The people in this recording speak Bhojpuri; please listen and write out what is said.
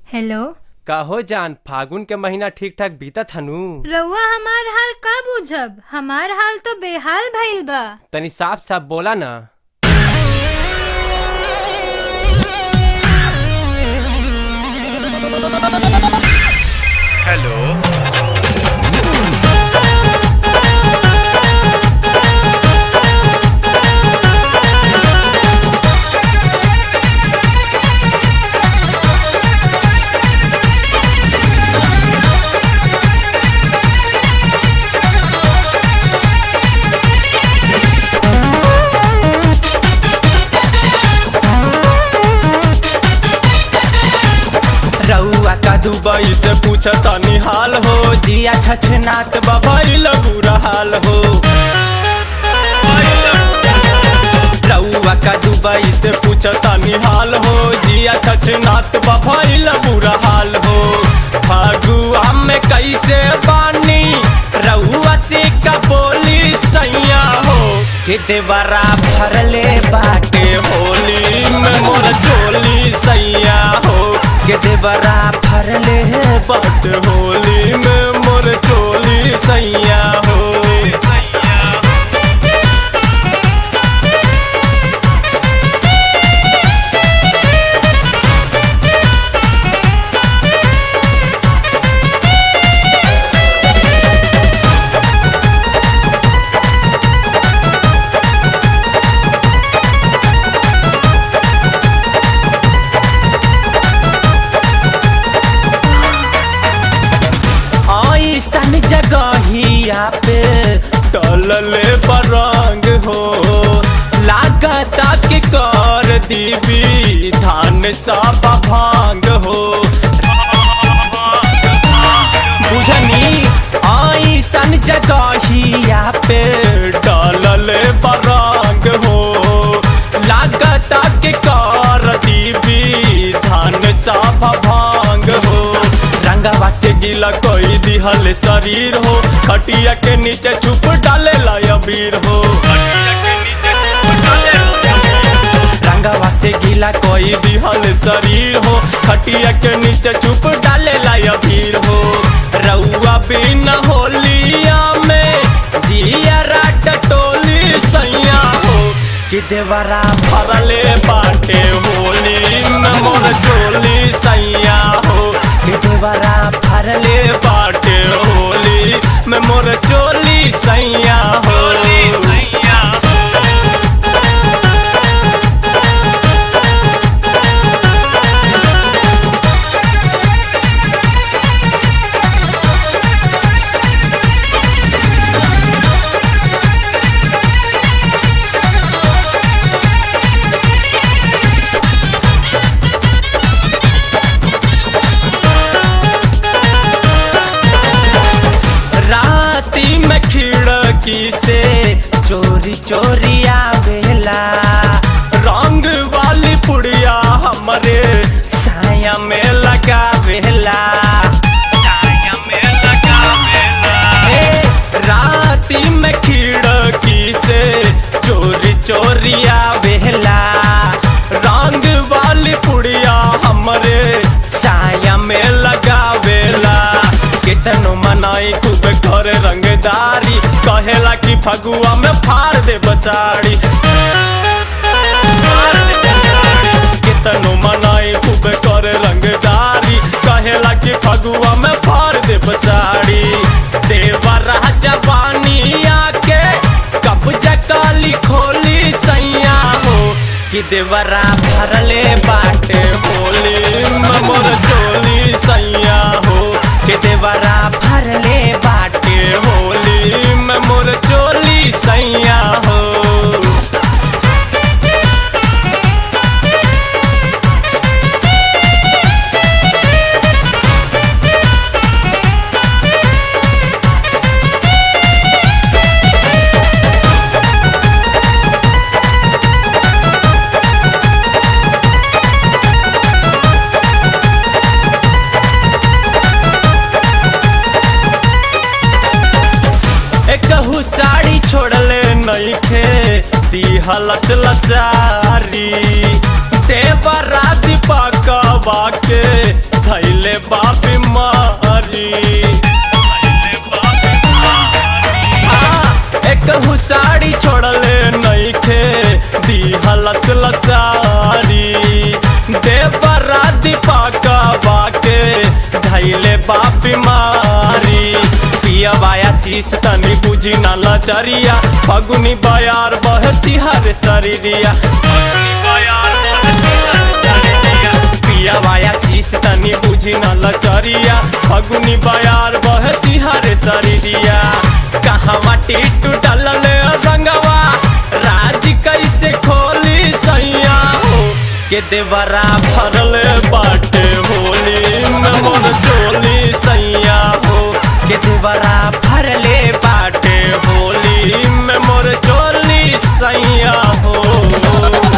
हेलो कहो जान फागुन के महीना ठीक ठाक बीतत हनु रउआ हमार हाल का बुझब हमार हाल तो बेहाल भइल बा तनी साफ साफ बोला ना हेलो रउआ का दुबई से पूछ तनी हाल हो जिया छछनात बबैल बुरा हाल हो रउआ का दुबई से पूछ तनी हाल हो जिया छछनात बबैल बुरा हाल हो फगुआ में कैसे बानी रउआ से का बोली सैया हो कि देवरा भरले बाटे होली में मोर चोली सैया हो के देवरा भरले बट होली में मोर चोली सैया हो ऐसन जगहिया पे टलले बरंग हो लागता के कर दीबी धान सब भांग हो बुझनी ऐसन जगहिया पे टलले बरंग हो लागता के कर दीबी धान सब भांग हो रंगवा से गीला कोई दिहल शरीर हो खटिया के नीचे चुप डाले अबीर हो रंगवा से गीला कोई दिहल शरीर हो खटिया के नीचे चुप डाले अबीर हो रउआ बिन होलिया में जिया राट टोली सैया हो कि देवरा भरले बाटे होली में मोर चोली सैया हो कि देवरा भरले बाटे होली में मोर चोली सैया होली सैया राती में खिड़की से चोरी चोरी आवेला रंग वाली पुड़िया हमरे साया में लगावेला ए, राती में खिड़की से चोरी चोरी आवेला रंग वाली पुड़िया हमरे साया में लगावेला कितनो मनाई खूब घर रंगदारी कहेला कि फगुआ में फाड़ दे बसाड़ी कितनो मनाई खूब कर रंगदारी कहेला कि फगुआ में फाड़ दे बसाड़ी देवा राजा बानी आके कब्जा काली खोली सैया हो कि देवरा भरले बाटे होली में मोर चोली सैया हो कि देवरा भरले बाटे होली में मोर चोली सैया हो एकहू साड़ी छोड़ले नइखे दिहलस लसारी देवरा दीपकवा के धैल खेसारी देवरा दीपक बाके धैले बा बीमारी पिया बाया शीश तनी बुझी न लचरिया फगुनी बयार बह सिहर शरीरिया पिया बाया शीश तनी बुझी न लचरिया फगुनी बयार बह सिहर शरीरिया कहवा टीटू डलले रंगवा राज कैसे खोली सैया हो के देवरा भरल बाटे होली में मोर चोली सैया हो के देवरा भरले बाटे होली में मोर चोली सैया हो